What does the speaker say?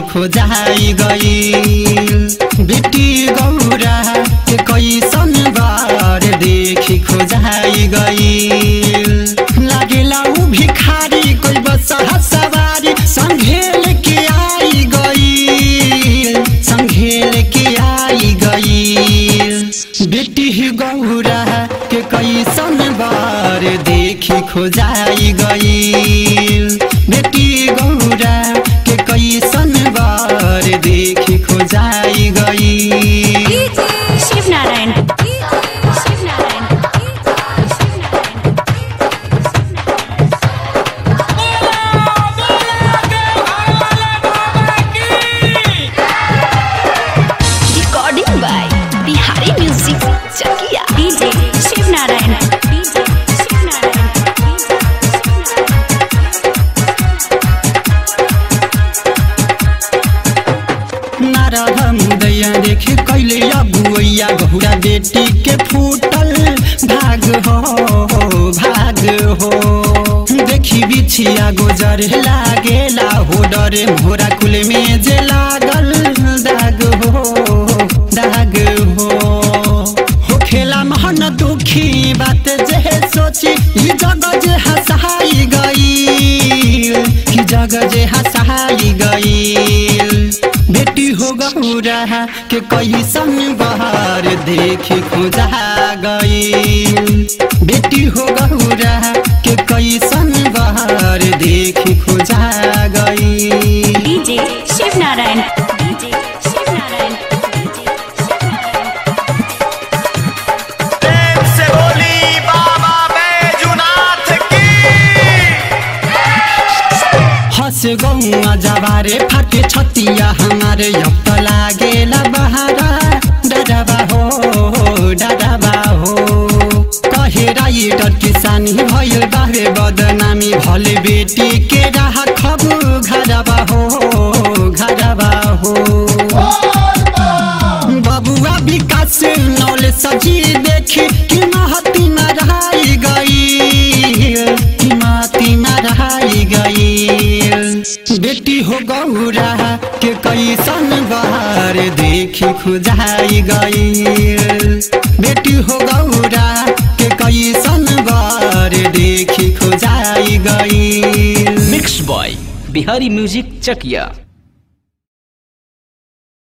खोजाई गई बेटी गौरा के कैसन बार देखी खोजाई गई लागेला उ भिखारी कोई बस सवारी संघेल के आई गई संघेल के आई गई बेटी गौरा के कैसन बार देखी खोजाई गई बेटी गौरा के कैसन बार देखी खोजाई गई Shiv Narayan Shiv Narayan recording by Bihari music Chakiya DJ Shiv Narayan DJ Shiv Narayan नारद मुदैया देखे कैले अबुआ गहुरा बेटी के फूटल भाग हो भाग हो देखी बिछिया गोजर लागेला हो डरे मोरा कुल में जे लागल दाग हो दाग हो हो खेला महन दुखी बात जे सोची ई जग जे हंसाई गई कि जग जे हंसाई गई बेटी हो गौरा के कैसन बहार देखी खोजा गई बेटी हो गौरा के कैसन बहार देखी खोजा गई DJ Shiv Narayan DJ Shiv Narayan DJ Shiv Narayan प्रेम से बोली बाबा बैजुनाथ की हंस गौआ जवारे फाटे छतिया हमारे अब त लागेला बहारा डराबा हो डराबा हो कहे राइटर किसानी भइल बाहे बदनामी भले बेटी के राह खबु घरबा हो घरबा हो बबुआ विकास नौले सजी देखी कि महती मरहाई गई कि महती मरहाई गई बेटी हो गौरा के कैसन बहार देखी खुजाई गई बेटी हो गौरा के कैसन बार देखी खुजाई गई mix by Bihari music Chakiya